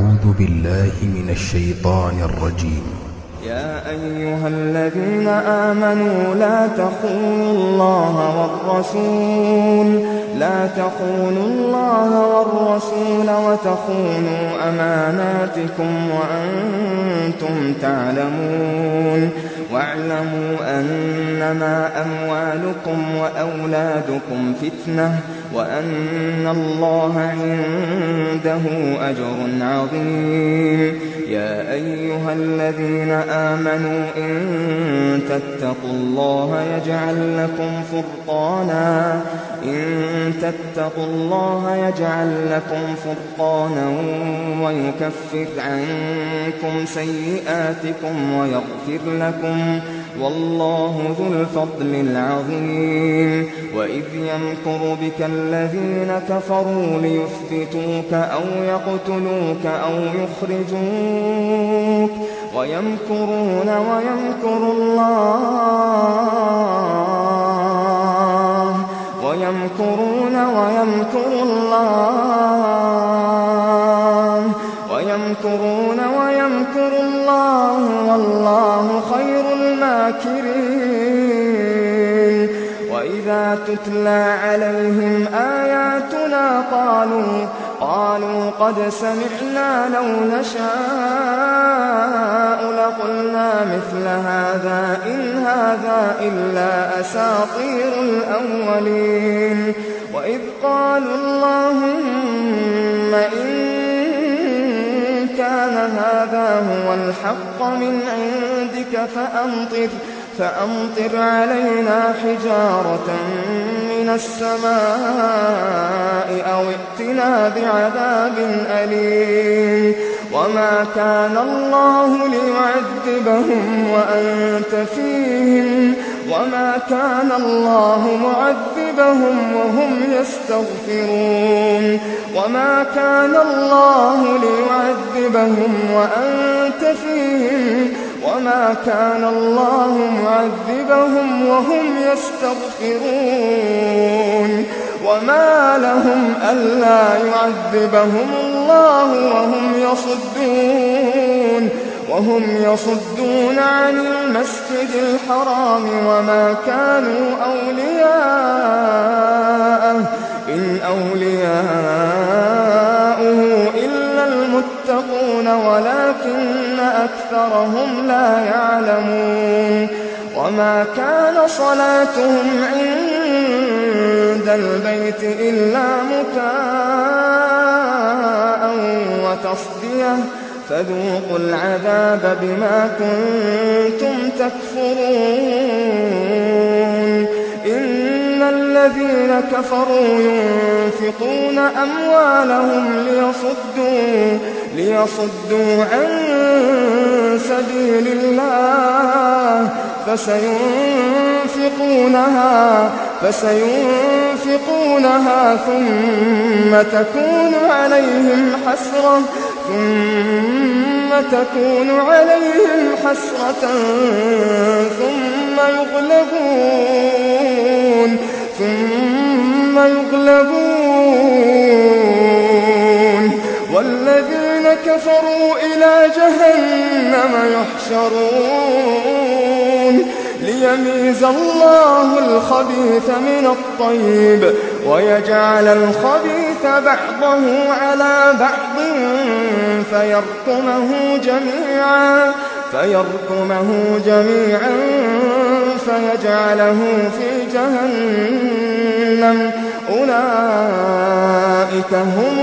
أعوذ بالله من الشيطان الرجيم يا أيها الذين آمنوا لا تخونوا الله والرسول لا تخونوا الله والرسول وتخونوا أماناتكم وأنتم تعلمون واعلموا أنما أموالكم وأولادكم فتنة وأن الله عنده أجر عظيم يا أيها الذين آمنوا إن تتقوا الله يجعل لكم فرقانا إن تتقوا الله يجعل لكم فرقانا ويكفر عنكم سيئاتكم ويغفر لكم والله ذو الفضل العظيم وإذ يمكر بك الذين كفروا ليثبتوك أو يقتلوك أو يخرجوك ويمكرون ويمكر الله ويمكرون ويمكر الله ويمكرون ويمكر الله والله خير الماكرين وإذا تتلى عليهم آياتنا قالوا قالوا قد سمعنا لو نشاء لقلنا مثل هذا إن هذا إلا أساطير الأولين وإذ قالوا اللهم إن كان هذا هو الحق من عندك فأمطر فأمطر علينا حجارة من السماء أو ائتنا بعذاب أليم وما كان الله ليعذبهم وأنت فيهم وما كان الله معذبهم وهم يستغفرون وما كان الله ليعذبهم وأنت فيهم وما كان الله معذبهم وهم يستغفرون وما لهم ألا يعذبهم الله وهم يصدون وهم يصدون عن المسجد الحرام وما كانوا أولياءه إن أولياؤه إلا المتقون ولكن أكثرهم لا يعلمون وما كان صلاتهم عند البيت إلا مكاء وتصديه فذوقوا العذاب بما كنتم تكفرون إن الذين كفروا ينفقون أموالهم ليصدوا ليصدوا عن سبيل الله فسينفقونها فسينفقونها ثم تكون عليهم حسرة ثم تكون عليهم حسرة ثم يغلبون ثم يغلبون والذين كفروا إلى جهنم يحشرون ليميز الله الخبيث من الطيب ويجعل الخبيث بعضه على بعض فيركمه جميعا فيركمه جميعا فيجعله في جهنم أولئك هم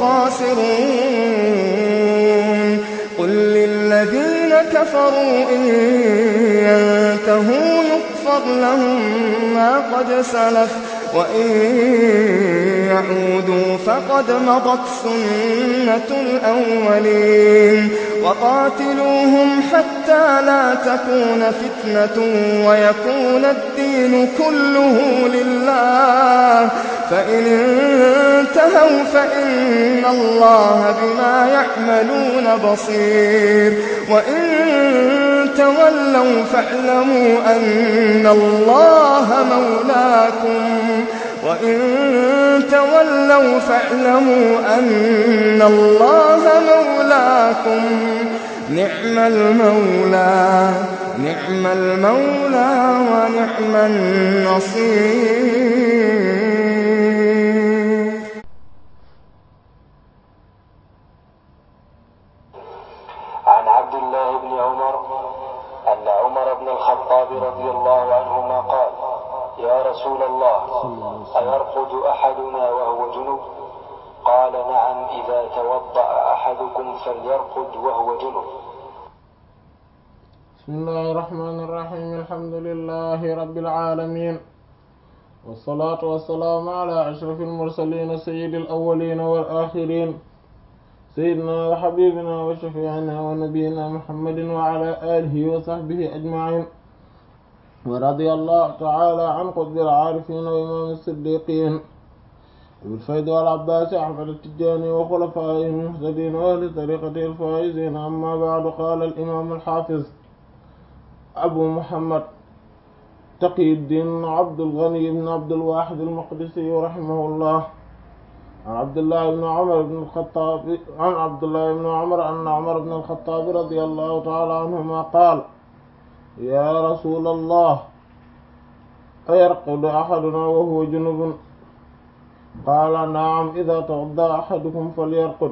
الخاسرون قل للذين كفروا إن ينتهوا يغفر لهم ما قد سلف وإن يعودوا فقد مضت سنة الأولين وقاتلوهم حتى لا تكون فتنة ويكون الدين كله لله فإن انتهوا فإن الله بما يعملون بصير وإن تولوا فاعلموا أن الله مولاكم وإن تولوا فاعلموا أن الله مولاكم مولاكم نعم المولى نعم المولى ونعم النصير عن عبد الله بن عمر أن عمر بن الخطاب رضي الله عنهما قال يا رسول الله أيرقد أحدنا وهو جنب قال نعم إذا توضأ أحدكم فليرقد وهو جنب بسم الله الرحمن الرحيم الحمد لله رب العالمين والصلاة والسلام على أشرف المرسلين سيد الأولين والآخرين سيدنا وحبيبنا وشفيعنا ونبينا محمد وعلى آله وصحبه أجمعين ورضي الله تعالى عن قطب العارفين وإمام الصديقين بالفيض والعباس أحمد التجاني وخلفائه المهتدين وأهل طريقته الفائزين أما بعد قال الإمام الحافظ أبو محمد تقي الدين عبد الغني بن عبد الواحد المقدسي رحمه الله عن عبد الله بن عمر بن الخطاب عن عبد الله بن عمر أن عمر بن الخطاب رضي الله تعالى عنهما قال يا رسول الله أيرقد أحدنا وهو جنب قال نعم إذا توضأ أحدكم فليرقد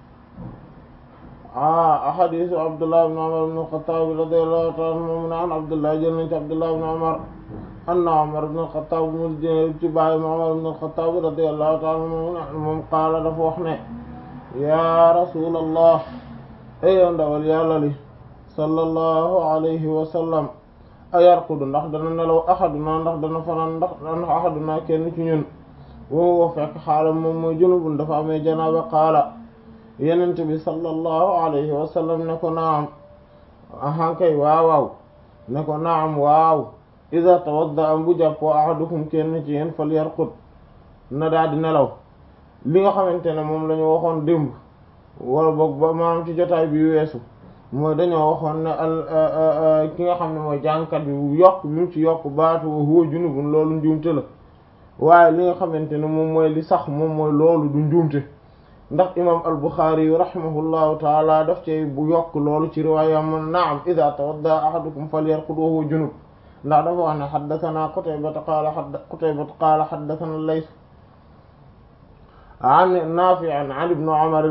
آه حديث عبد الله بن عمر بن الخطاب رضي الله تعالى عنه عن عبد الله جل عبد الله بن عمر أن عمر بن الخطاب مجد اتباع عمر بن الخطاب رضي الله تعالى عنه قال dafa wax ne yaa rasulallah ayow ndawal yàlla li sallallahu alayhi wa sallam ayarqudu ndax dana nelaw axaduna ndax dana fanaan ndax ndax axaduna kenn ci ñun woo fekk xaalam moom mooy junubun dafa amee janaaba qaala yenent bi sallallahu alayhi wa sallam ne ko naam ahankay waaw waaw ne ko naam waaw ida tawadda am bu jàppoo ahadukum kenn ci yéen fal yarqud na daal di nelaw li nga xamante ne moom la ñu waxoon démb wala boog ba maanaam ci jotaay bi weesu mooy dañoo waxoon ne al ki nga xam ne mooy jàngkat bi yokk bi mu ci yokk baatu huwa junubun loolu njuumte la waaye li nga xamante ne moom mooy li sax moom mooy loolu du njuumte ndax imam al-Bukhari yu rahimahullahu taala daf cay bu yokk loolu ci riwaayam naam ida tawadda ahadukum falyarqud wa huwa junub ndax dafa wax ne xaddathana Qutaybata qaala Qutaybata qaala xaddathana Layth an Naafi' an ibn Umar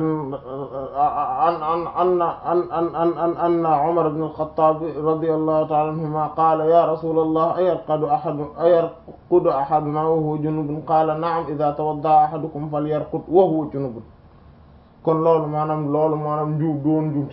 an an an an anna Umar ibn al-Khattab radiyallahu ta'ala anhuma qaala ya rasulallah ayarqadu ahadu ayarqudu ahaduna wa huwa junubun qaala na'am idha tawadda'a ahadukum falyarqud wa huwa junubun kon loolu maanaam loolu maanaam njuub doon njuumte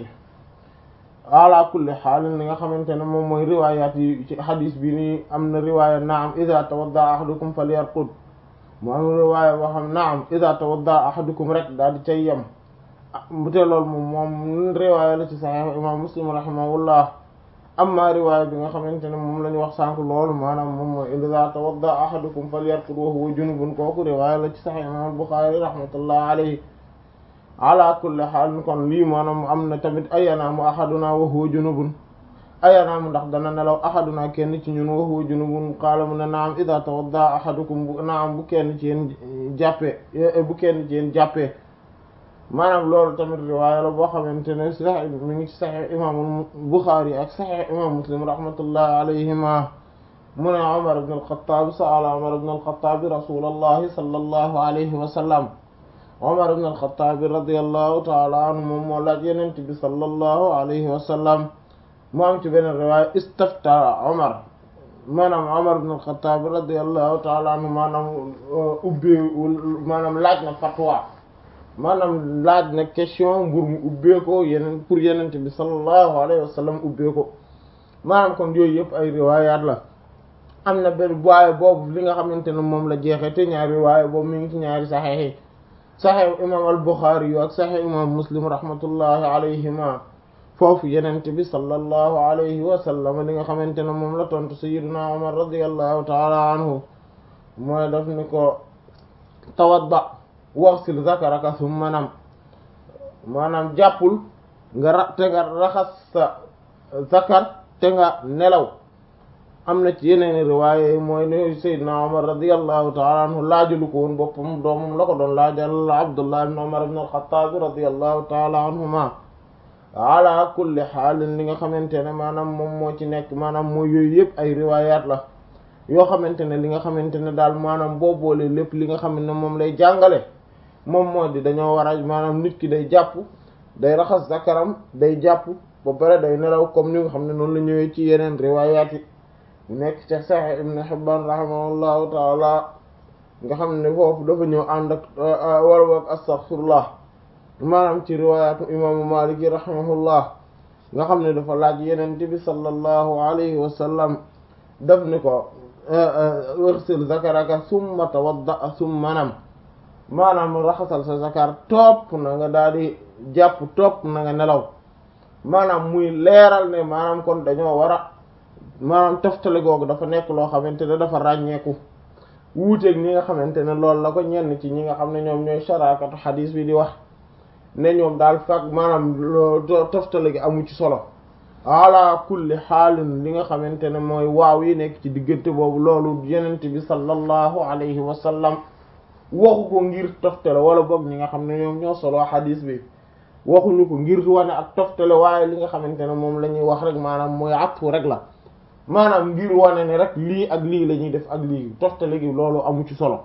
ala kulli xaalin li nga xamante ne moom mooy riwaayaat yi ci xadis bi nii am na riwaaya naam ida tawadda ahadukum falyarqud mu am riwaaya boo xam naam ida tawadda ahadukum rek daal di cay yem bu te loolu moom moom riwaaya la ci saxiix imam muslim rahimahullah amma riwaaya bi nga xamante ne moom la ñu wax sànq loolu maanaam moom mooy ida tawadda ahadukum falyarqud wa huwa junubun kooku riwaaya la ci saxiix imam buxaari rahmatullah alayhi ala kulli xaal kon lii maanaam am na tamit ayanaamu ahaduna wa huwa junubun ayanaamu ndax dana nelaw ahaduna kenn ci ñun wa huwa junubun qaala mu ne naam ida tawadda ahadukum bu naam bu kenn ci yéen jàppee bu kenn ci yéen jàppee maanaam loolu tamit riwaaya la boo xamante ne sax mi ngi ci saxiix imam Buxaari ak saxiix imam Muslim rahmatullahi alayhima mu ne Umar ibn al-Khattab sa'ala Umar ibn al-Khattab rasulallahi sallallahu alayhi wa sallam Umar ibn al-Khattab radiyallahu ta'ala anhu moom moo laaj Yonent bi sallallahu alayhi wa sallam mu am ci beneen riwaaya istafta Umar maanaam Umar ibn al-Khattab radiyallahu ta'ala anhu maanaam ubbee maanaam laaj na fatwa maanaam laaj na question mbur mu ubbee ko yeneen pour Yonent bi sallallahu alayhi wa sallam ubbee ko maanaam kon yooyu yëpp ay riwaayaat la am na benn waaye boobu li nga xamante ne moom la jeexee te ñaari riwaaya boobu mi ngi ci ñaari saxiix yi saxiix imam al-Bukhari yu ak saxiix imam Muslim rahmatullahi alayhima foofu yenente bi sallallahu alayhi wa sallam li nga xamante ne moom la tontu sayyidina Umar radiyallahu ta'ala anhu mooy daf ni ko tawadda waghsil zakaraka thumma nam maanaam jàppul nga ra te nga raxas sa zakar te nga nelaw am na ci yeneen riwaaye mooy ne Seydina Umar radiyallahu ta'ala anhu laajalu ko woon boppam doomam la ko doon laajal Abdullah ibn Umar ibn al-Khattab radiyallahu ta'ala anhuma ala kulli xaalin li nga xamante ne maanaam moom moo ci nekk maanaam mooy yooyu yëpp ay riwaayaat la yoo xamante ne li nga xamante ne daal maanaam boo boolee lépp li nga xam ne moom lay jàngale moom moo di dañoo war a maanaam nit ki day jàpp day raxas zakaram day jàpp ba pare day nelaw comme ni nga xam ne noonu la ñëwee ci yeneen riwaayaat yi nekk ci Sahih Ibn Hibban rahimahullahu taala nga xam ne foofu dafa ñëw ànd ak wala boog astaghfirullah maanaam ci riwaayaatu imaamu Maalik yi rahimahullah nga xam ne dafa laaj yeneen bi sallallahu alayhi wa sallam daf ni ko wërsil zakaraka summa tawadda summa nam maanaam raxasal sa zakar topp na nga daal di jàpp topp na nga nelaw maanaam muy leeral ne maanaam kon dañoo war a maanaam toftale googu dafa nekk loo xamante ne dafa ràññeeku wuuteeg ñi nga xamante ne loolu la ko ñenn ci ñi nga xam ne ñoom ñooy sharakatu xadiis bi di wax ne ñoom daal fag maanaam toftale gi amu ci solo ala kulli xaalin li nga xamante ne mooy waaw yi nekk ci diggante boobu loolu yenent bi sallallahu alayhi wa sallam waxu ko ngir toftale wala boog ñi nga xam ne ñoom ñoo solo xadiis bi waxuñu ko ngir wane ak toftale waaye li nga xamante ne moom la ñuy wax rek maanaam mooy atfu rek la maanaam ngir wane ne rek lii ak lii la ñuy def ak lii toftale gi loolu amu ci solo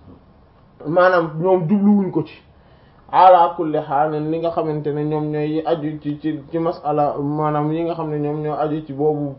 maanaam ñoom jubluwuñ ko ci ala kulli xaal li nga xamante ne ñoom ñooy aju ci ci ci masala maanaam yi nga xam ne ñoom ñoo aju ci boobu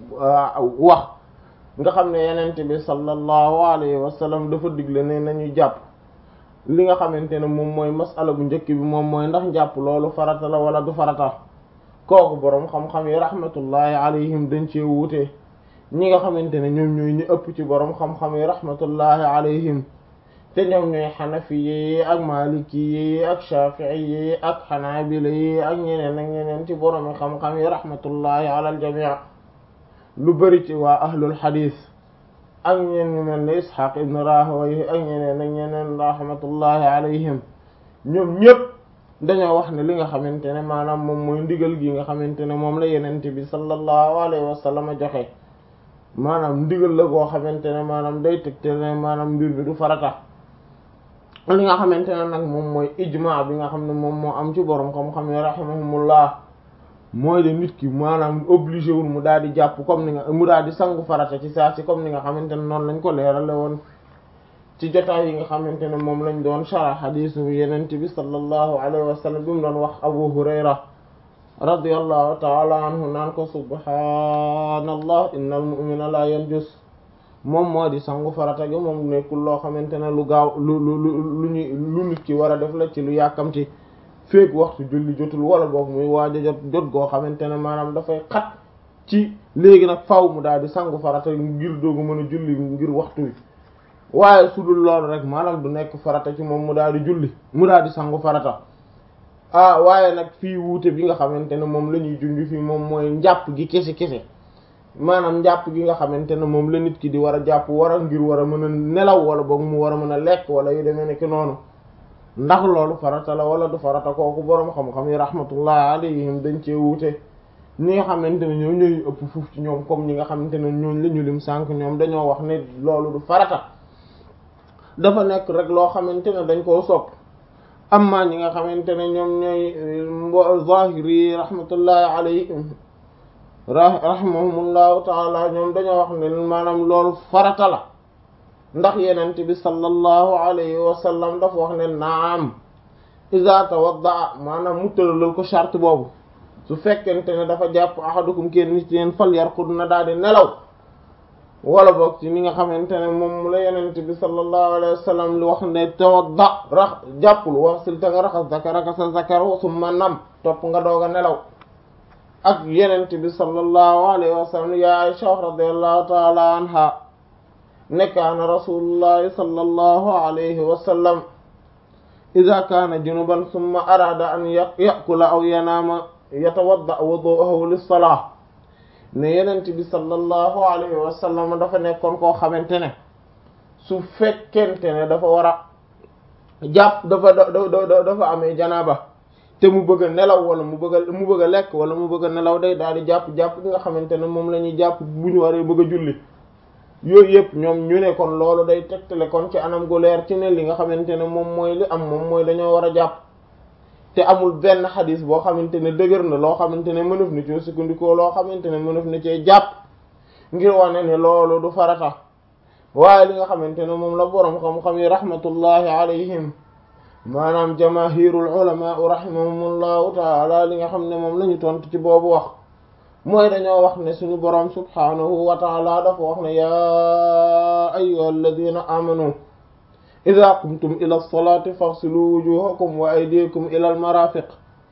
wax nga xam ne yenente bi sallallahu alayhi wa sallam dafa digle ne nañu jàpp li nga xamante ne moom mooy masala bu njëkk bi moom mooy ndax jàpp loolu farata la wala du farata kooku boroom xam-xam yi rahmatullahi alayhim dañ cee wuute ñi nga xamante ne ñoom ñooy ñu ëpp ci boroom xam-xam yi rahmatullahi alayhim te ñoom ñooy xanafi yi ak maliki yi ak shafii yi ak xanaabila yi ak ñeneen ak ñeneen ci boroom xam-xam yi rahmatullahi ala al jamii lu bari ci waa ahlul xadiis ak ñeen ñu mel ne Ishaq ibn Rahawayh ak ñeneen ak ñeneen rahmatullahi alayhim ñoom ñépp dañoo wax ne li nga xamante ne maanaam moom mooy ndigal gi nga xamante ne moom la yenente bi sallallahu alayhi wa sallam joxe maanaam ndigal la goo xamante ne maanaam day tegte ne maanaam mbir bi du farata li nga xamante ne nag moom mooy ijmaa bi nga xam ne moom moo am ci borom xam-xam yi rahimahumullah mooy de nit ki maanaam obligé wul mu daal di jàpp comme ni nga mu daal di sangu farata ci saa si comme ni nga xamante ne noonu lañ ko leerale woon ci jotaay yi nga xamante ne moom lañ doon shara xadiisu yenent bi sallallahu alayhi wa sallam bi mu doon wax Abu Hurayra radiyallahu taala anhu naan ko subhaanallah innal mu'mina la yanjus moom moo di sangu farata gi moom nekkul loo xamante ne lu gaaw lu lu lu lu ñu lu nit ki war a def la ci lu yàkkamti feek waxtu julli jotul wala boog muy waaj a jot jot goo xamante ne maanaam dafay xat ci léegi nag faw mu daal di sangu farata ngir doogu mën a julli ngir waxtu wi waaye su dul loolu rek maanaam du nekk farata ci moom mu daal di julli mu daal di sangu farata ah waaye nag fii wuute bi nga xamante ne moom la ñuy junj fii moom mooy njàpp gi kese kese maanaam njàpp gi nga xamante ne moom la nit ki di war a jàpp war a ngir war a mën a nelaw wala boog mu war a mën a lekk wala yu demee nekk noonu ndax loolu farata la wala du farata kooku boroom xam-xam yi rahmatullah alayhim dañ cee wuute ñi nga xamante ne ñoom ñooy ëpp fuuf ci ñoom comme ñi nga xamante ne ñooñ la ñu lim sànq ñoom dañoo wax ne loolu du farata dafa nekk rek loo xamante ne dañ koo sopp amma ñi nga xamante ne ñoom ñooy zahiri rahmatullahi alayhim rahimahumullahu taala ñoom dañoo wax ne maanaam loolu farata la ndax yenente bi sallallahu alayhi wa sallam dafa wax ne naam iza tawadda maanaam mu tëralal ko charte boobu su fekkente ne dafa jàpp ahadukum kenn nit yeen fal yarqud na daal di nelaw wala boog ci ni nga xamante ne moom la yenente bi sallallahu alayhi wa sallam li wax ne tawadda rax jàppul wax sil ta nga raxas zakaraka sa zakar summa nam topp nga doog a nelaw ak yenente bi sallallahu alayhi wa sallam ya Aisha radiyallahu ta'ala anha nekkaana rasulullahi sallallahu alayhi wa sallam ida kaana junuban summa arada an yakula aw yanaama yatawadda wudu'ahu lis-salah ne yenent bi sallallahu alayhi wa sallam dafa nekkoon koo xamante ne su fekkente ne dafa war a jàpp dafa dafa amee janaaba te mu bëgg a nelaw wala mu bëgg a mu bëgg a lekk wala mu bëgg a nelaw day daal di jàpp jàpp gi nga xamante ne moom la ñuy jàpp bu ñu waree bëgg a julli yooyu yëpp ñoom ñu ne kon loolu day tegtale kon ci anam gu leer ci ne li nga xamante ne moom mooy li am moom mooy dañoo war a jàpp te amul benn xadis boo xamante ne dëgër na loo xamante ne mënaf na cee sukkandikoo loo xamante ne mënaf na cee jàpp ngir wane ne loolu du farata waaye li nga xamante ne moom la boroom xam-xam yi rahmatullahi alayhim maanaam jamaahirul ulama rahimahumullahu taala li nga xam ne moom la ñu tontu ci boobu wax mooy dañoo wax ne suñu boroom subhanahu wa taala dafa wax ne yaa ayyuha alladina amanu ida qumtum ila lsolati faghsilu wujuhakum wa aydiyakum ila almarafiq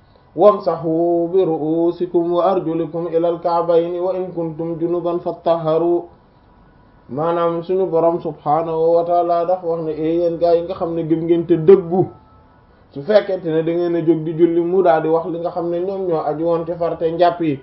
wamsahu bi ru'usikum wa arjulikum ila alka'bayni wa in kuntum junuban fattaharu maanaam suñu boroom subhanahu wa taala dafa wax ne e yéen gaa yi nga xam ne gëm ngeen te dëggu su fekkente ne da ngeen a jóg di julli mu daal di wax li nga xam ne ñoom ñoo aju woon ci farte njàpp yi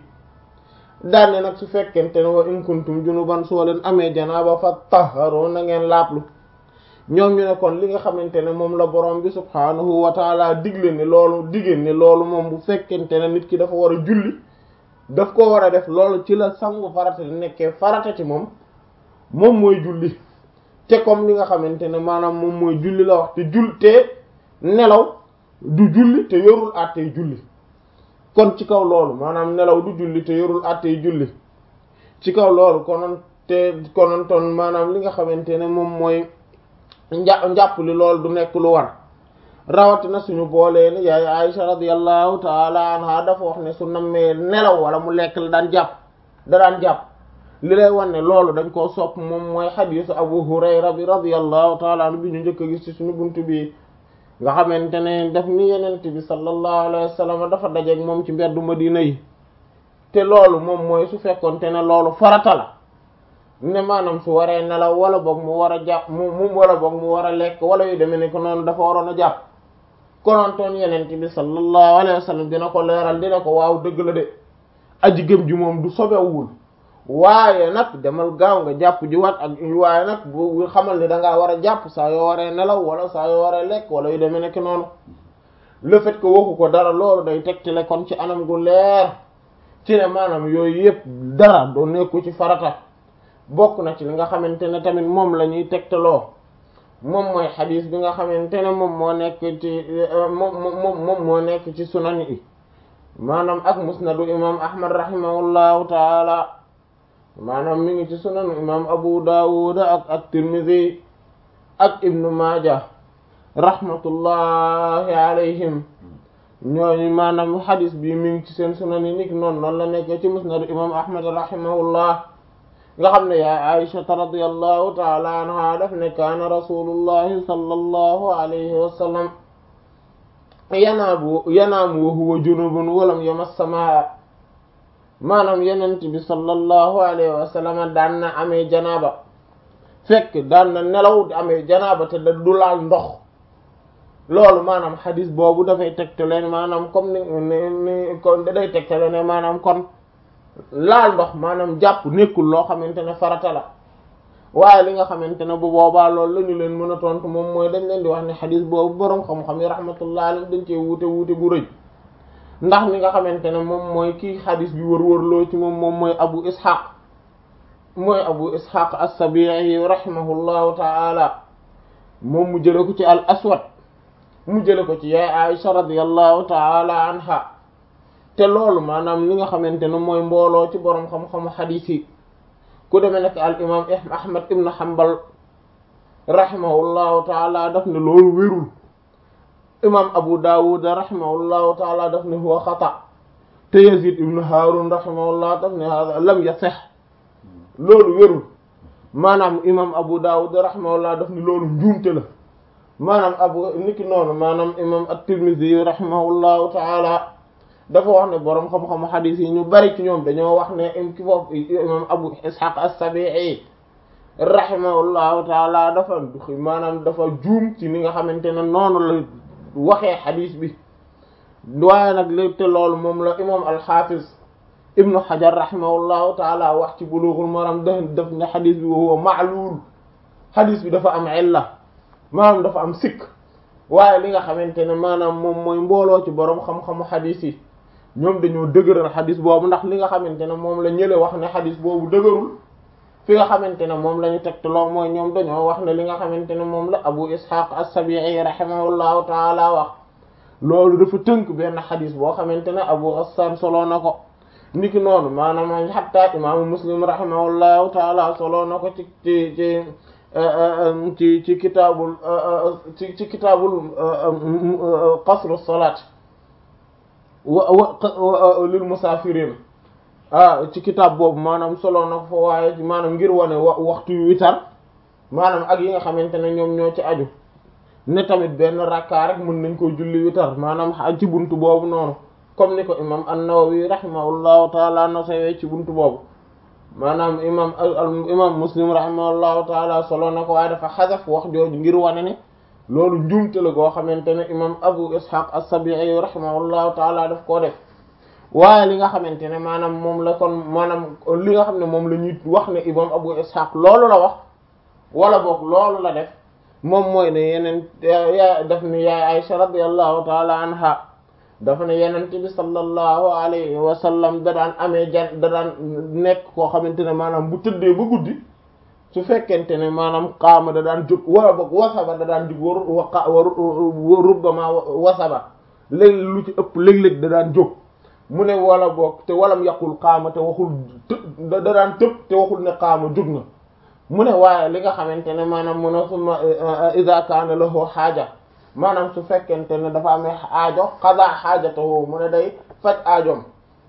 daane nag su fekkente ne wa in kuntum junuban soo leen amee janaaba fattaharu na ngeen laablu ñoom ñu ne kon li nga xamante ne moom la borom bi subhaanahu wa taala digle ne loolu digéen ne loolu moom bu fekkente ne nit ki dafa war a julli daf ko war a def loolu ci la sangu farata di nekkee farata ci moom moom mooy julli te comme li nga xamante ne maanaam moom mooy julli la wax te jul te nelaw du julli te yorul àttee julli kon ci kaw loolu maanaam nelaw du julli te yorul àttee julli ci kaw loolu konoon te konoon ton maanaam li nga xamante ne moom mooy njà njàpp li loolu du nekk lu war rawatina suñu boolee ni yaay Aisha radiyallahu taala anha dafa wax ne su nammee nelaw wala mu lekk la daan jàpp da daan jàpp li lay wan ne loolu dañ koo sopp moom mooy xadiisu Abu Hurayra bi radiyallahu taala anhu bi ñu njëkk a gis ci suñu buntu bi nga xamante ne def ni yenent bi sallallahu alayhi wa sallam dafa dajeeg moom ci mbeddu Madina yi te loolu moom mooy su fekkonte ne loolu farata la ne maanaam su waree nelaw wala boog mu war a jàpp mu mu wala boog mu war a lekk wala yu demee ne ko noonu dafa waroon a jàpp konontoon yenent bi sallallahu alayhi wa sallam dina ko leeral dina ko waaw dëgg la de aji gëm ji moom du sobewul waaye nag demal gaaw nga jàpp ji wat ak waaye nag bu xamal ni dangaa war a jàpp saa yoo waree nelaw wala saa yoo waree lekk wala yu demee nekk noonu le fait que waxu ko dara loolu day tegtale kon ci anam gu leer ci ne maanaam yooyu yëpp dara doo nekku ci farata bokk na ci li nga xamante ne tamit moom la ñuy tegtaloo moom mooy xadiis bi nga xamante ne moom moo nekk ci moom moom moom moo nekk ci sunan yi maanaam ak musnadu imam ahmad rahimahullahu taala maanaam mi ngi ci sunanu imam abu dawud ak ak tirmidhi ak ibnu maaja rahmatullahi alayhim ñooñu maanaam xadis bi mi ngi ci seen sunan yi niki noonu noonu la nekkee ci musnadu imam ahmad rahimahullah nga xam ne yaa aishata radiyallahu taala anha daf ne kaana rasulullahi sallallahu alayhi wa sallam yanaamu yanaamu wa huwa junubun walam yamassa maa maanaam yenent bi sallallahu alayhi wa sallam daan na amee janaaba fekk daan na nelaw di amee janaaba te da du laal ndox loolu maanaam xadis boobu dafay tegtale maanaam comme ni ni kon day tegtale ne maanaam kon laal ndox maanaam jàpp nekkul loo xamante ne farata la waaye li nga xamante ne bu boobaa loolu la ñu leen mën a tontu moom mooy dañ leen di wax ne xadis boobu boroom xam-xam yi rahmatullah alayhi dañ cee wuute wuute gu rëy ndax li nga xamante ne moom mooy kii xadis bi wër-wërloo ci moom moom mooy abu ishaq mooy abu ishaq as-sabi'i rahimahullahu ta'ala moom mu jële ko ci al aswad mu jële ko ci yaay aisha radiyallahu ta'ala anha te loolu maanaam li nga xamante ne mooy mbooloo ci boroom xam-xamu xadis yi ku demee nekk al imam ahmad ibn hanbal rahimahullahu ta'ala daf ne loolu wérul imam abu dawud rahimahullahu taala daf ne huwa xata te yazid ibn harun rahimahullah daf ne hada lam yasih loolu wérul maanaam imam abu dawud rahimahullah daf ne loolu njuumte la maanaam abu niki noonu maanaam imam at-tirmidhi rahimahullahu taala dafa wax ne boroom xam-xamu xadiis yi ñu bari ci ñoom dañoo wax ne im ki foofu imam abu ishaq as-sabi'i rahimahullahu taala dafa maanaam dafa juum ci ni nga xamante ne noonu la waxee xadis bi waaye nag léegi te loolu moom la imam alxafiz ibnu xajar rahimahullahu taala wax ci bulughul maram daf daf ne xadis bi huwa ma'lul xadis bi dafa am illa maanaam dafa am sikk waaye li nga xamante ne maanaam moom mooy mbooloo ci boroom xam-xamu xadis yi ñoom dañoo dëgëral xadis boobu ndax li nga xamante ne moom la ñële wax ne xadis boobu dëgërul fi nga xamante ne moom la ñu tegtaloo mooy ñoom dañoo wax ne li nga xamante ne moom la abu ishaq as-sabi'i rahimahullahu taala wax loolu dafa tënk benn xadis boo xamante ne Abu Ghassan solo na ko niki noonu maanaam xatta imaamu Muslim rahimahullahu taala solo na ko ci ci ci ci ci kitaabul ci ci kitaabul qasru salaat wa wa lil musaafirin ah ci kitaab boobu maanaam solo na ko fa waaye maanaam ngir wane wa waxtu yu witar maanaam ak yi nga xamante ne ñoom ñoo ci aju ne tamit benn rakkaa rek mën nañ koy julli witar maanaam ci buntu boobu noonu comme ni ko imam an-Nawawi rahimahullahu taala no sawee ci buntu boobu maanaam imam imam Muslim rahimahullahu taala solo na ko waaye dafa xasaf wax jooju ngir wane ne loolu njuumte la goo xamante ne imam Abu Ishaq as-Sabi'i rahimahullahu taala daf koo def waaye li nga xamante ne maanaam moom la kon maanaam li nga xam ne moom la ñuy wax ne imam Abu Ishaq loolu la wax wala boog loolu la def moom mooy ne yeneen yaa daf ni yaay Aisha radiyallahu taala anha dafa ne yenente bi sallallahu alayhi wa sallam da daan amee jan da daan nekk koo xamante ne maanaam bu tëddee ba guddi su fekkente ne maanaam qaama da daan jóg wala boog wasaba da daan jóg waru wa rubbama wasaba léeg lu ci ëpp léeg-léeg da daan jóg mu ne wala boog te walam yaqul qaama te waxul të da daan tëb te waxul ne qaama jóg na mu ne waaye li nga xamante ne maanaam mu ne summa iza kaana lahu xaaja maanaam su fekkente ne dafa amee aajo qada xaajatahu mu ne day faj aajoom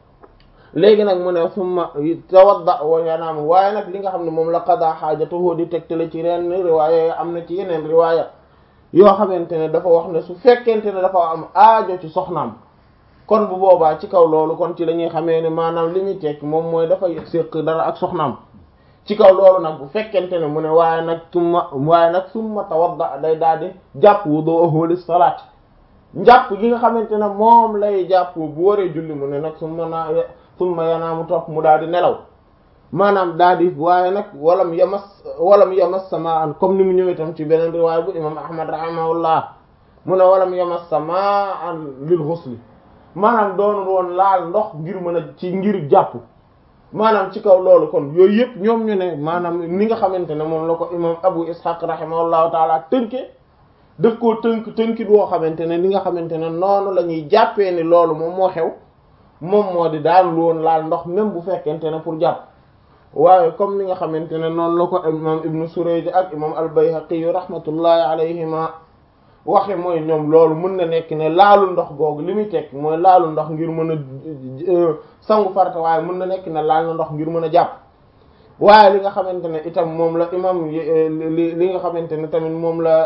léegi nag mu ne summa tawadda wa yanaamu waaye nag li nga xam ne moom la qada xaajatahu di tegtale ci ren riwaaya am na ci yeneen riwaaya yoo xamante ne dafa wax ne su fekkente ne dafa am aajo ci soxnaam kon bu boobaa ci kaw loolu kon ci la ñuy xamee ne maanaam li muy tekki moom mooy dafa séq dara ak soxnaam ci kaw loolu nag bu fekkente ne mu ne waaye nag summa waaye nag summa tawadda day daal di jàpp wudu'uhu lis salaat njàpp gi nga xamante ne moom lay jàpp bu waree julli mu ne nag summa naa summa yanaamu topp mu daal di nelaw maanaam daal di waaye nag walam yamas walam yamas samaan comme ni mu ñëwee tam ci beneen riwaaya bu imam ahmad rahimahullah mu ne walam yamas samaan lil ghusli maanaam doonul woon laal ndox ngir mën a ci ngir jàpp maanaam ci kaw loolu kon yooyu yëpp ñoom ñu ne maanaam ni nga xamante ne moom la ko imam abu ishaq rahimahullahu taala tënke daf koo tënk tënkit woo xamante ne li nga xamante ne noonu la ñuy jàppee ni loolu moom moo xew moom moo di daan woon laal ndox même bu fekkente ne pour jàpp waaye comme ni nga xamante ne noonu la ko imam ibnu surayj ak imam al bayhaqi rahmatullahi alayhima waxe mooy ñoom loolu mën na nekk ne laalu ndox googu li muy tekk mooy laalu ndox ngir mën a sangu farata waaye mën na nekk ne laal na ndox ngir mën a jàpp waaye li nga xamante ne itam moom la imam li li nga xamante ne tamit moom la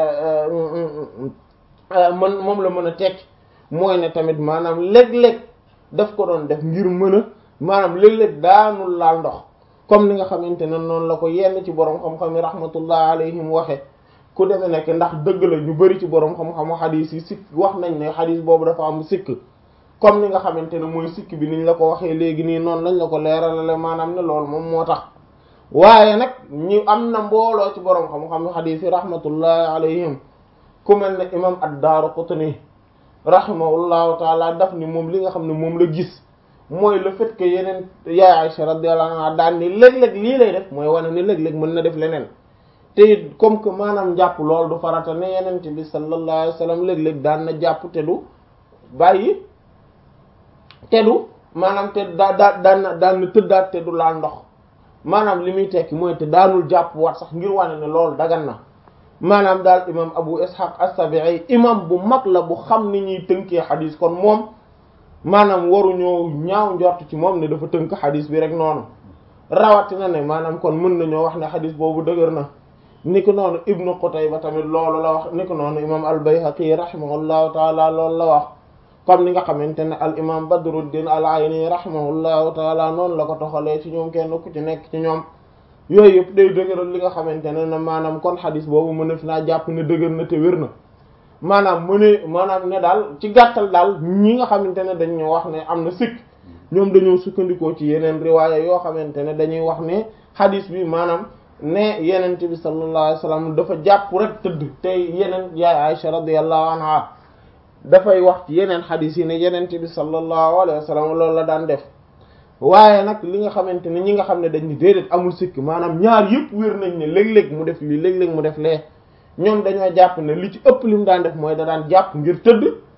mën moom la mën a tekk mooy ne tamit maanaam léeg-léeg daf ko doon def ngir mën a maanaam léeg-léeg daanul laal ndox comme ni nga xamante ne noonu la ko yenn ci borom xam-xam yi rahmatullah alayhim waxe ku demee nekk ndax dëgg la ñu bari ci borom xam-xamu xadis yi sikk wax nañ ne xadis boobu dafa am sikk comme ni nga xamante ne mooy sikk bi niñ la ko waxee léegi nii noonu lañ la ko leeralale maanaam ne loolu moom moo tax waaye nag ñu am na mbooloo ci borom xam-xamu xadis yi rahmatullahi alayhim ku mel ne imam ad-Daaraqutni rahimahullahu taala daf ni moom li nga xam ne moom la gis mooy le fait que yeneen yaay Aisha radiyallahu anha daan ni léeg-léeg lii lay def mooy wane ni léeg-léeg mën na def leneen te it comme que maanaam jàpp loolu du farata ne yenente bi sallallahu alayhi wasallam léeg-léeg daan na jàpp te du bàyyi te du maanaam te daa daa daan na daan na tëddaat te du laal ndox maanaam li muy tekki mooy te daanul jàpp wat sax ngir wane ne loolu dagan na maanaam daal imam abu ishaq as-sabi'i imam bu mag la bu xam ni ñuy tënkee xadis kon moom maanaam waruñoo ñaaw njort ci moom ne dafa tënk xadis bi rek noonu rawatina ne maanaam kon mën nañoo wax ne xadis boobu dëgër na ni ko noonu ibnu Qutayba tamit loolu la wax ni ko noonu imam al-Bayhaqi rahimahullahu taala loolu la wax comme ni nga xamante ne al imam Badruddin al-Ayni rahimahullahu taala noonu la ko toxalee ci ñoom kenn ku ci nekk ci ñoom yooyu yëpp day dëgëral li nga xamante ne na maanaam kon xadis boobu mën fi naa jàpp ne dëgër na te wér na maanaam mu ne maanaam ne daal ci gàttal daal ñi nga xamante ne dañoo wax ne am na sikk ñoom dañoo sukkandikoo ci yeneen riwaaya yoo xamante ne dañuy wax ne xadis bi maanaam ne yenente bi sallallahu alayhi wasallam dafa jàpp rek tëdd te yeneen yaay Aisha radiyallahu anha dafay wax ci yeneen xadis yi ne yenente bi sallallahu alayhi wasallam loolu la daan def waaye nag li nga xamante ne ñi nga xam ne dañ ni déedéet amul sikk maanaam ñaar yëpp wér nañ ne léeg-léeg mu def lii léeg-léeg mu def lee ñoom dañoo jàpp ne li ci ëpp li mu daan def mooy da daan jàpp ngir tëdd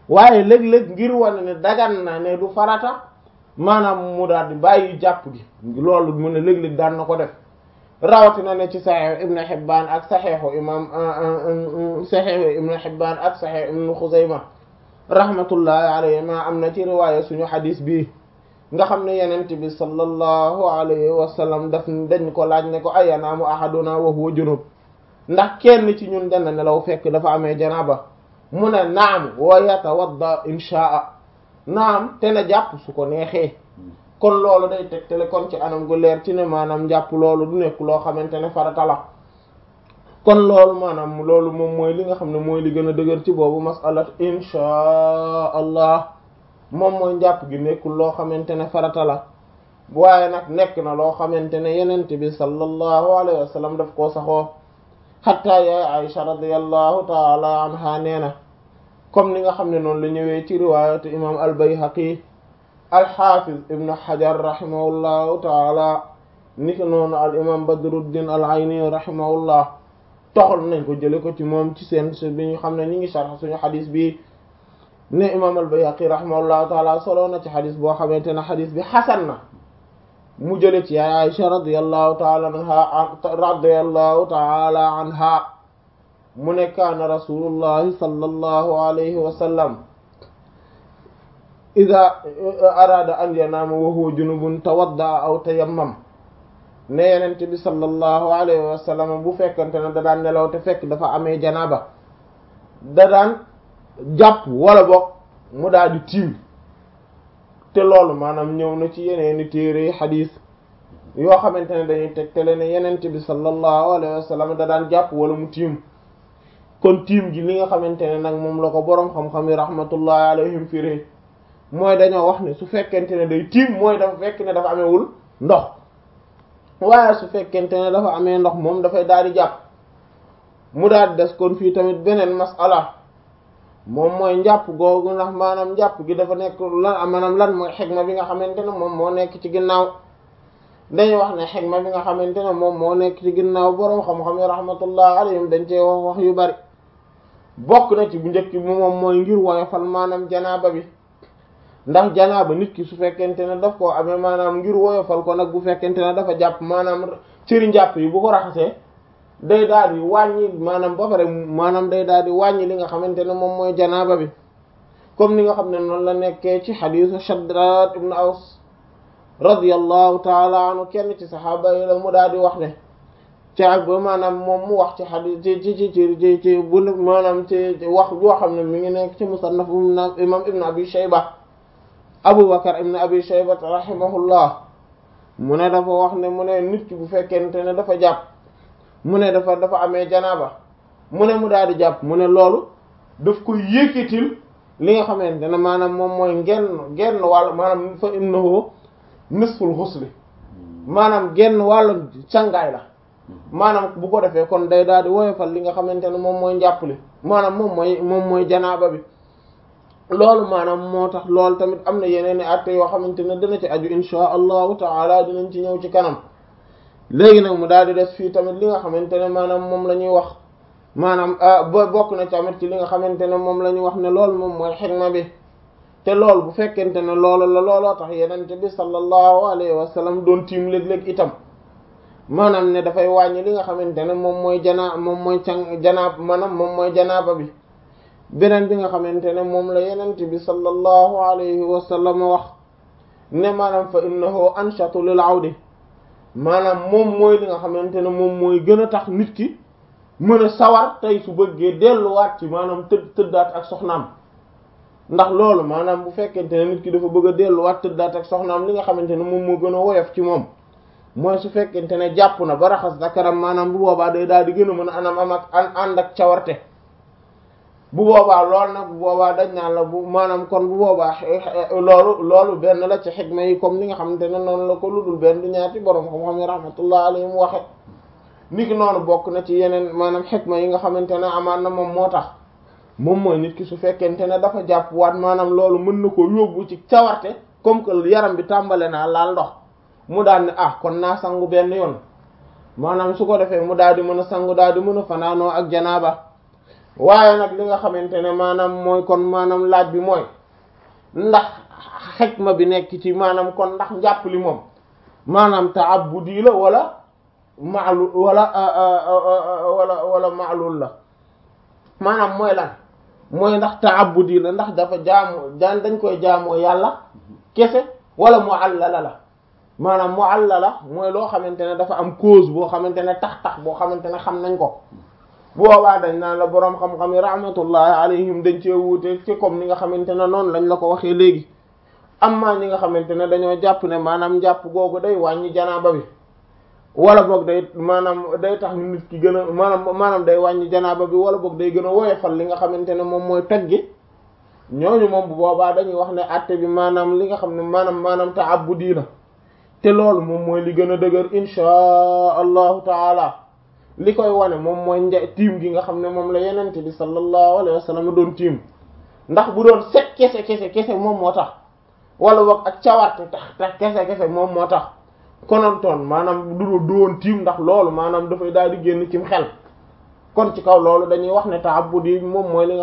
waaye léeg-léeg ngir wane ne dagan na ne du farata maanaam mu daal di bàyyi jàpp gi loolu mu ne léeg-léeg daan na ko def rawatina ne ci saxiix ibn Hibbaan ak saxiixu imam saxiixu ibn Hibbaan ak saxiix ibn Xuzayma rahmatullahi alayhima am na ci riwaaya suñu xadis bii nga xam ne yenent bi sallallahu alayhi wa sallam daf dañ ko laaj ne ko ayanaamu ahaduna wa huwa junub ndax kenn ci ñun dana nelaw fekk dafa amee janaaba mu ne naam wa yatawadda inshaa naam te na jàpp su ko neexee kon loolu day tegtale kon ci anam gu leer ci ne maanaam jàpp loolu du nekk loo xamante ne farata la kon loolu maanaam loolu moom mooy li nga xam ne mooy li gën a dëgër ci boobu masalat inshaa allah moom mooy njàpp gi nekkul loo xamante ne farata la waaye nag nekk na loo xamante ne yenent bi sallallahu alayhi wa sallam daf koo saxoo xatta yaay Aisha radiyallahu taala anha nee na comme ni nga xam ne noonu la ñëwee ci riwaayatu imam al-Bayhaqi al-Hafiz ibn Hajar rahimahullahu taala ni ko noonu al imam Badruddin al-Ayni rahimahullah toxal nañ ko jële ko ci moom ci seen bi ñu xam ne ñi ngi sharh suñu xadis bi ne imam al-Bayhaqi rahimahullahu taala solo na ci xadis boo xamante ne xadis bi xasan na mu jële ci yaay Aisha radiyallahu taala anha radiyallahu taala anha mu ne kaana rasulullahi sallallahu alayhi wa sallam ida arada an yanaama wa huwa junubun tawadda aw tayammam ne yenent bi sallallahu alayhi wa sallam bu fekkante ne da daan nelaw te fekk dafa amee janaaba da daan jàpp wala boog mu daal di tiim te loolu maanaam ñëw na ci yeneeni téere xadiis yoo xamante ne dañuy tegtale ne yenent bi sallallahu alayhi wa sallam da daan jàpp wala mu tiim kon tiim gi li nga xamante ne nag moom la ko boroom xam-xam yi rahmatullahi alayhim firé mooy dañoo wax ne su fekkente ne day tiim mooy dafa fekk ne dafa amewul ndox waaye su fekkente ne dafa amee ndox moom dafay daal di jàpp mu daal di des kon fii tamit beneen masala moom mooy njàpp googu ndax maanaam njàpp gi dafa nekk lan maanaam lan mooy xegma bi nga xamante ne moom moo nekk ci ginnaaw dañuy wax ne xegma bi nga xamante ne moom moo nekk ci ginnaaw boroom xam-xam yi rahmatullah alayhim dañ cee wax wax yu bari bokk na ci bu njëkk bi moom mooy ngir woyofal maanaam janaaba bi ndax janaaba nit ki su fekkente ne daf koo amee maanaam ngir woyofal ko nag bu fekkente ne dafa jàpp maanaam cëri njàpp yi bu ko raxasee day daal di wàññi maanaam ba pare maanaam day daal di wàññi li nga xamante ne moom mooy janaaba bi comme ni nga xam ne noonu la nekkee ci xadiisu Shaddad ibn Aws radiyallahu taala anhu kenn ci saxaaba yi la mu daal di wax ne ci ak ba maanaam moom mu wax ci xadiis ci ci ci ci ci bu maanaam ci wax yoo xam ne mi ngi nekk ci musannaf imam ibn abi shayba abu bakar ibn abi shayba rahimahullah mu ne dafa wax ne mu ne nit ki bu fekkente ne dafa jàpp mu ne dafa dafa amee janaaba mu ne mu daal di jàpp mu ne loolu daf ko yëkkatil li nga xamante ne maanaam moom mooy genn genn wàll maanaam fa innahu nisful ghusli maanaam genn wàllu cangaay la maanaam bu ko defee kon day daal di woyofal li nga xamante ne moom mooy njàppali maanaam moom mooy moom mooy janaaba bi loolu maanaam moo tax loolu tamit am na yeneen i atte yoo xamante ne dana ci aju insha allahu taala dinañ ci ñëw ci kanam léegi nag mu daal di des fii tamit li nga xamante ne maanaam moom la ñuy wax maanaam ba bokk na tamit ci li nga xamante ne moom la ñuy wax ne loolu moom mooy xikma bi te loolu bu fekkente ne loolu la looloo tax yenente bi sallallahu alayhi wa sallam doon tiim léeg-léeg itam maanaam ne dafay wàññi li nga xamante ne moom mooy janaa moom mooy can janaab maanaam moom mooy janaaba bi beneen bi nga xamante ne moom la yenente bi sallallahu alayhi wa sallam wax ne maanaam fa innahu anshatu lil awdi maanaam moom mooy li nga xamante ne moom mooy gën a tax nit ki mën a sawar tey su bëggee delluwaat ci maanaam tëdd tëddaat ak soxnaam ndax loolu maanaam bu fekkente ne nit ki dafa bëgg a delluwaat tëddaat ak soxnaam li nga xamante ne moom moo gën a woyof ci moom mooy su fekkente ne jàpp na ba raxas zakaram maanaam bu boobaa day daal di gën a mën a anam am ak ànd ak cawarte bu boobaa loolu nag bu boobaa dañ naan la bu maanaam kon bu boobaa loolu loolu benn la ci xikma yi comme li nga xamante ne noonu la ko ludul benn du ñaati borom xam-xam yi rahmatullah alayhim waxe ni ki noonu bokk na ci yeneen maanaam xikma yi nga xamante ne amaan na moom moo tax moom mooy nit ki su fekkente ne dafa jàpp waat maanaam loolu mën na ko yóbbu ci cawarte comme que yaram bi tàmbale naa laal ndox mu daal ne ah kon naa sangu benn yoon maanaam su ko defee mu daal di mën a sangu daal di mën a fanaanoo ak janaaba waaye nag li nga xamante ne maanaam mooy kon maanaam laaj bi mooy ndax xikma bi nekk ci maanaam kon ndax njàpp li moom maanaam ta'abbudi la wala ma'lul wala wala wala ma'lul la maanaam mooy lan mooy ndax ta'abbudi la ndax dafa jaamu daan dañ koy jaamoo yàlla kese wala mu'allala la maanaam mu'allala mooy loo xamante ne dafa am cause boo xamante ne tax-tax boo xamante ne xam nañ ko boobaa dañ naan la boroom xam-xam yi rahmatullahi alayhim dañ cee wuute ci comme ni nga xamante ne noonu lañ la ko waxee léegi amma ñi nga xamante ne dañoo jàpp ne maanaam njàpp googu day wàññi janaaba bi wala boog day maanaam day tax nit ki gën a maanaam maanaam day wàññi janaaba bi wala boog day gën a woyofal li nga xamante ne moom mooy toj gi ñooñu moom bu boobaa dañuy wax ne àtte bi maanaam li nga xam ne maanaam maanaam ta'abbudi la te loolu moom mooy li gën a dëgër inshaa allahu taala li koy wane moom mooy nja tiim gi nga xam ne moom la yenente bi sallallahu alayhi wa sallam doon tiim ndax bu doon set kese kese kese moom moo tax wala boog ak cawarte tax tax kese kese moom moo tax konontoon maanaam du du woon tiim ndax loolu maanaam dafay daal di génn cim xel kon ci kaw loolu dañuy wax ne ta'abbudi moom mooy li nga